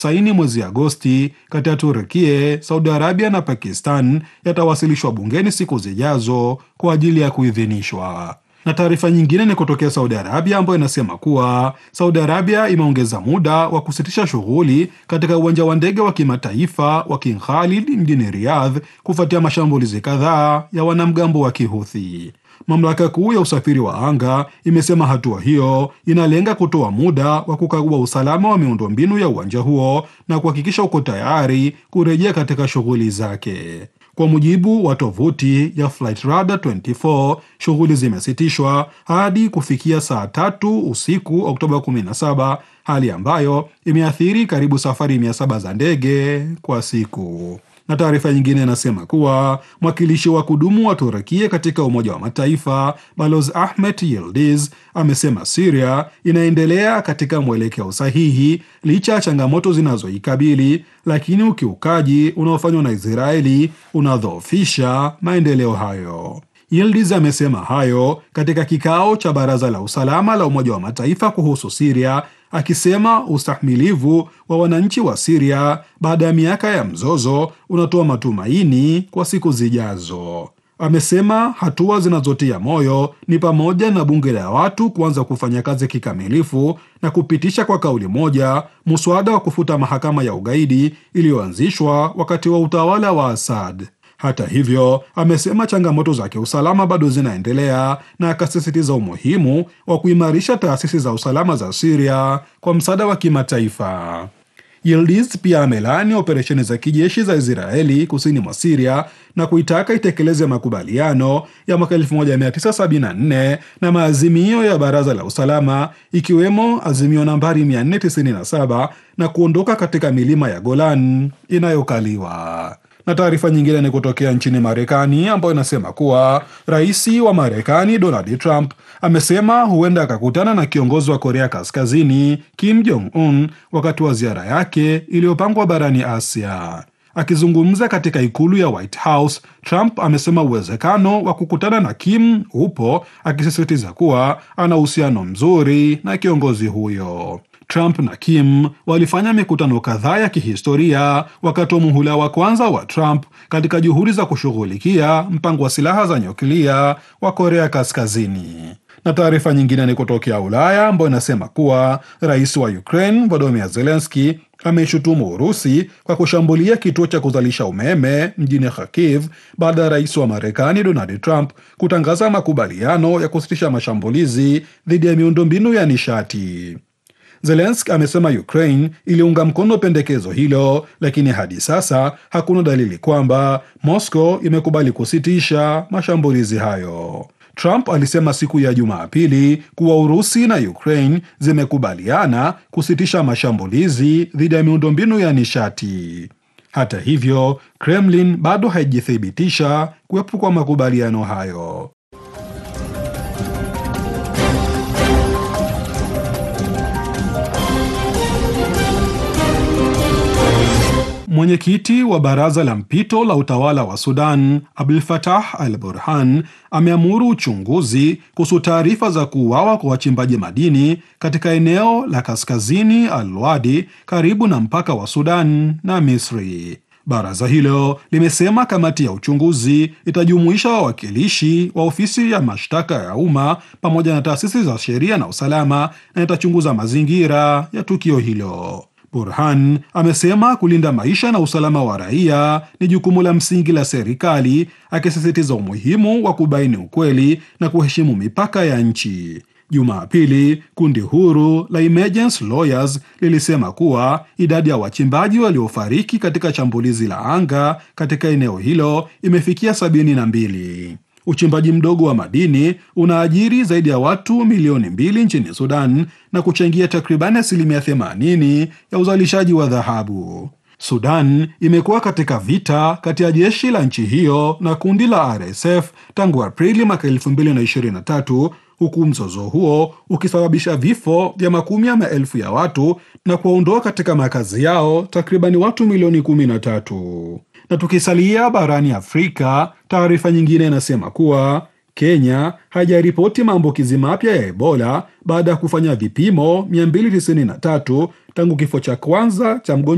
saini mwezi Agosti kati ya Turkie, Saudi Arabia na Pakistan yatawasilishwa bungeni siku zijazo kwa ajili ya kuidhinishwa. Na taarifa nyingine ni kutokea Saudi Arabia ambayo inasema kuwa Saudi Arabia imeongeza muda wa kusitisha shughuli katika uwanja wa ndege wa kimataifa wa King Khalid mjini Riyadh kufuatia mashambulizi kadhaa ya wanamgambo wa Kihuthi. Mamlaka kuu ya usafiri wa anga imesema hatua hiyo inalenga kutoa muda wa kukagua usalama wa miundombinu ya uwanja huo na kuhakikisha uko tayari kurejea katika shughuli zake. Kwa mujibu wa tovuti ya Flightradar 24, shughuli zimesitishwa hadi kufikia saa tatu usiku Oktoba 17, hali ambayo imeathiri karibu safari 700 za ndege kwa siku na taarifa nyingine inasema kuwa mwakilishi wa kudumu wa Turukia katika Umoja wa Mataifa Balozi Ahmet Yildiz amesema Siria inaendelea katika mwelekeo sahihi licha ya changamoto zinazoikabili, lakini ukiukaji unaofanywa na Israeli unadhoofisha maendeleo hayo. Yildiz amesema hayo katika kikao cha Baraza la Usalama la Umoja wa Mataifa kuhusu Siria akisema ustahimilivu wa wananchi wa Siria baada ya miaka ya mzozo unatoa matumaini kwa siku zijazo. Amesema hatua zinazotia moyo ni pamoja na bunge la watu kuanza kufanya kazi kikamilifu na kupitisha kwa kauli moja muswada wa kufuta mahakama ya ugaidi iliyoanzishwa wakati wa utawala wa Assad. Hata hivyo, amesema changamoto za kiusalama bado zinaendelea na akasisitiza umuhimu wa kuimarisha taasisi za usalama za Syria kwa msaada wa kimataifa. Yildiz pia amelaani operesheni za kijeshi za Israeli kusini mwa Syria na kuitaka itekeleze makubaliano ya mwaka 1974 na maazimio ya Baraza la Usalama ikiwemo azimio nambari 497 na kuondoka katika milima ya Golan inayokaliwa na taarifa nyingine ni kutokea nchini Marekani ambayo inasema kuwa rais wa Marekani Donald Trump amesema huenda akakutana na kiongozi wa Korea Kaskazini Kim Jong Un wakati wa ziara yake iliyopangwa barani Asia. Akizungumza katika ikulu ya White House, Trump amesema uwezekano wa kukutana na Kim upo, akisisitiza kuwa ana uhusiano mzuri na kiongozi huyo. Trump na Kim walifanya mikutano kadhaa ya kihistoria wakati wa muhula wa kwanza wa Trump katika juhudi za kushughulikia mpango wa silaha za nyuklia wa Korea Kaskazini. Na taarifa nyingine ni kutokea Ulaya ambayo inasema kuwa rais wa Ukraine Volodymyr Zelensky ameishutumu Urusi kwa kushambulia kituo cha kuzalisha umeme mjini Kharkiv baada ya rais wa Marekani Donald Trump kutangaza makubaliano ya kusitisha mashambulizi dhidi ya miundombinu ya nishati. Zelenski amesema Ukraine iliunga mkono pendekezo hilo, lakini hadi sasa hakuna dalili kwamba Moscow imekubali kusitisha mashambulizi hayo. Trump alisema siku ya Jumapili kuwa Urusi na Ukraine zimekubaliana kusitisha mashambulizi dhidi ya miundombinu ya nishati. Hata hivyo, Kremlin bado haijathibitisha kuwepo kwa makubaliano hayo. Mwenyekiti wa baraza la mpito la utawala wa Sudan Abdul Fatah Al Burhan ameamuru uchunguzi kuhusu taarifa za kuuawa kwa wachimbaji madini katika eneo la kaskazini Al Wadi karibu na mpaka wa Sudan na Misri. Baraza hilo limesema kamati ya uchunguzi itajumuisha wawakilishi wa ofisi ya mashtaka ya umma pamoja na taasisi za sheria na usalama na itachunguza mazingira ya tukio hilo. Burhan amesema kulinda maisha na usalama wa raia ni jukumu la msingi la serikali, akisisitiza umuhimu wa kubaini ukweli na kuheshimu mipaka ya nchi. Jumapili, kundi huru la Emergency Lawyers lilisema kuwa idadi ya wachimbaji waliofariki katika shambulizi la anga katika eneo hilo imefikia sabini na mbili. Uchimbaji mdogo wa madini unaajiri zaidi ya watu milioni mbili nchini Sudan na kuchangia takribani asilimia 80 ya uzalishaji wa dhahabu. Sudan imekuwa katika vita kati ya jeshi la nchi hiyo na kundi la RSF tangu Aprili mwaka 2023 huku mzozo huo ukisababisha vifo vya makumi ya maelfu ya watu na kuwaondoa katika makazi yao takribani watu milioni 13. Na tukisalia barani Afrika, taarifa nyingine inasema kuwa Kenya haijaripoti maambukizi mapya ya Ebola baada ya kufanya vipimo 293 tangu kifo cha kwanza cha mgonjwa